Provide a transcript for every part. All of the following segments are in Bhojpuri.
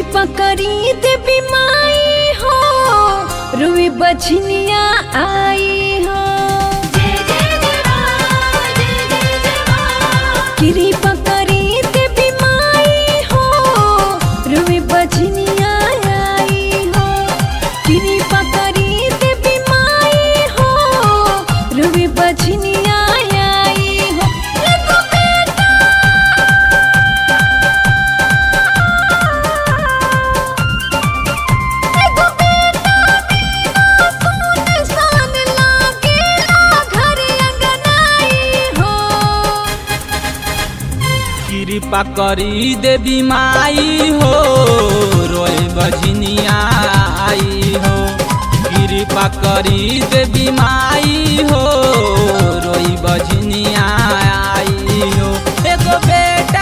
कृपा करी देवी माई हो रुई बछनिया आई हो कृपा करी देवी माई हो रुई बछनिया आई हो कृपा करी देवी माई हो रुई बछनिया आई हो एगो बेटा एगो बेटा बिना सुनसान लागेला घर अंगनाई हो कृपा करी देवी माई हो रोए बजनिया आई हो कृपा करी देवी माई हो रोई बजनिया आई हो एगो बेटा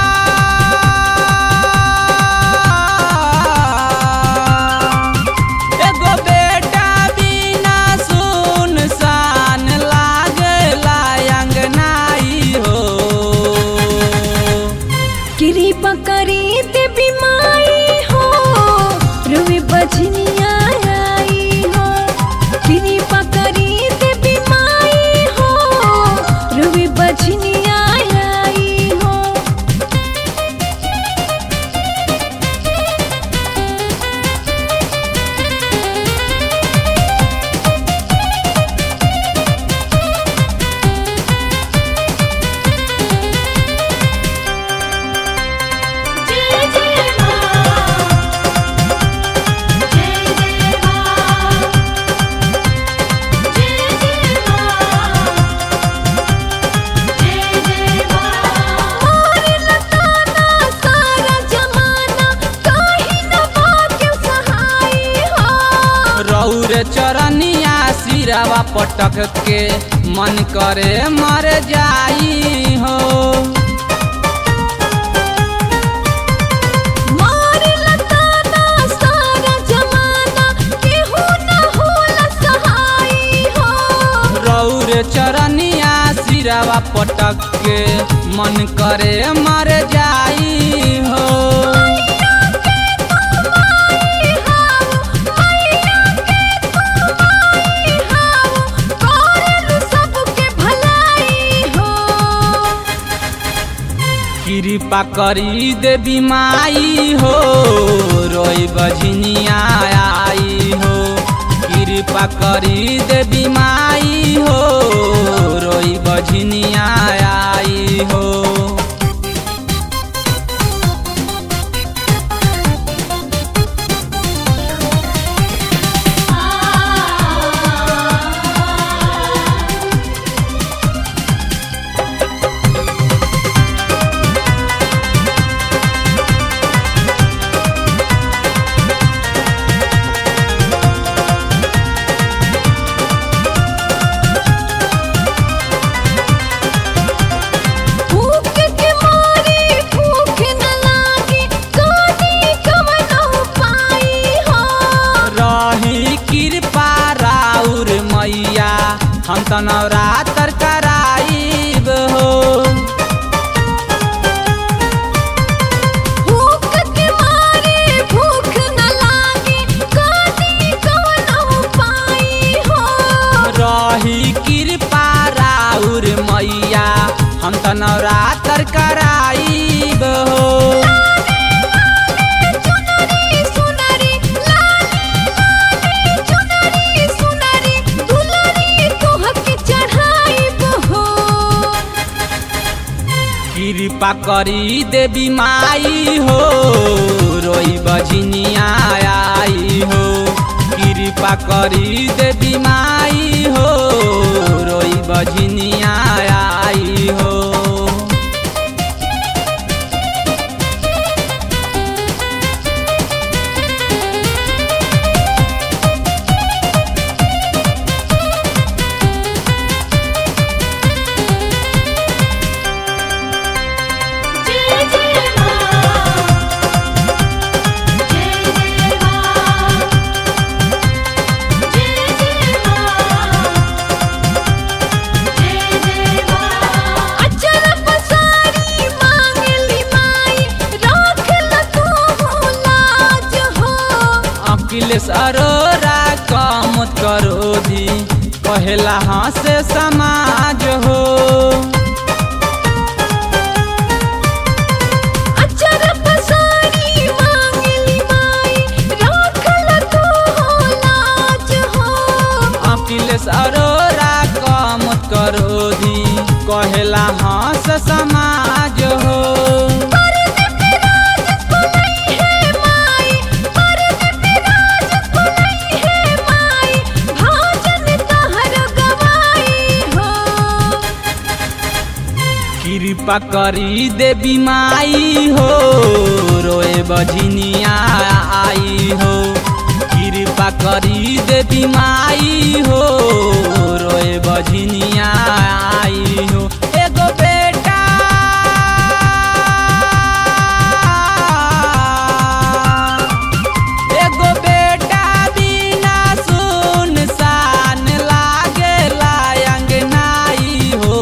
एगो बेटा बिना सुनसान लागला अंगनाई हो कृपा करी देवी माई हो रुई बजनिया आई हो कृपा करी देवी माई हो रुई बजनिया आई हो जय जय मां जय जय मां जय जय मां जय जय मां मोर लताना सारा जमाना काहे न भाग्य सहाय हो रौर चरनिया सिरावा पटक के मन करे मर जाई हो मोर लताना सारा जमाना केहू न होला सहाय हो रौर चरनिया सिरावा पटक के मन करे मर जाई हो कृपा करी देवी माई हो रोई बजनिया आई हो कृपा करी देवी माई हो रोई बजनिया आई हो भूख के मारे भूख न लागे कानी कवनो पाई हो रही कृपा राउर मैया हम त नवरात्र कराइब हो भूख के मारे भूख न लागे कानी कवनो पाई हो रही कृपा राउर मैया हम त नवरात्र कराइब हो चुनरी सुनरी लाली लाली चुनरी सुनरी दुलरी तोहके चढ़ाई हो कृपा करी देवी माई हो रोई बजनिया आई हो कृपा करी देवी माई हो रोई बजनिया आई हो जय जय मां जय जय मां जय जय अखिलेश अरोरा कम करो दी कहेला हंसे समाज हो अचर पसारी मांगली माई राखल तू हो लाज हो अखिलेश अरोरा कम करो दी कहेला हंस समाज हो परद पे राज को नहीं है माई परद पे राज को नहीं है माई भाजन तहर गवाई हो कृपा करी देवी माई हो रोए बझिनिया आई हो कृपा करी देवी माई हो रोए बझिनिया आई हो एगो बेटा एगो बेटा बिना सुनसान लागेला अंगनाई हो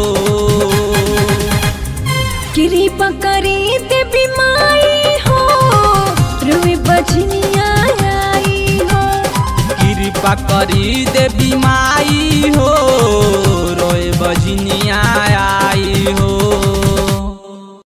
कृपा करी देवी माई हो रुई बजनिया आई हो कृपा करी देवी माई हो रोए बजनी